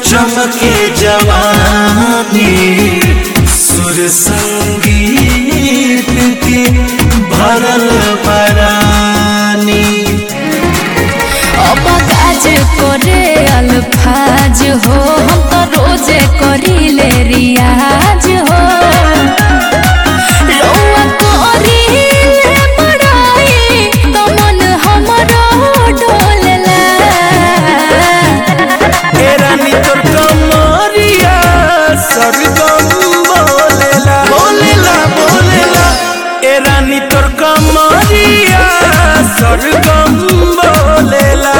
चमके जवानी सुर संगीत के भरल बरानी अब काज करे अल्फाज हो हम तो रोजे करीले रियाज हो रउआ करीले बड़ाई तो मन हमरो डोलला ए रानी तोर कमरिया सरगम बोलेला बोलेला बोलेला ए रानी तोर कमरिया सरगम बोलेला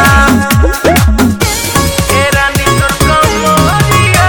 ए रानी तोर कमरिया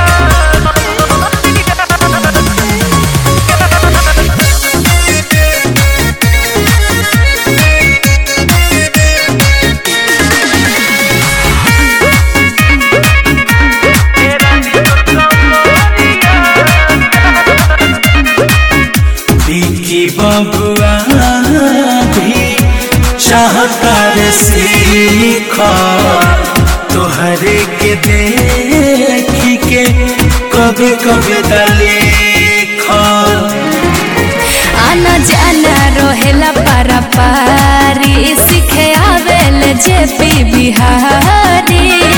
बिकी बबुआ भी चाहता रे सीख तोहरे के देखी के कभी कभी दलेख आना जाना रहेला पारा पारी सीखे आवेल जे पी बिहारी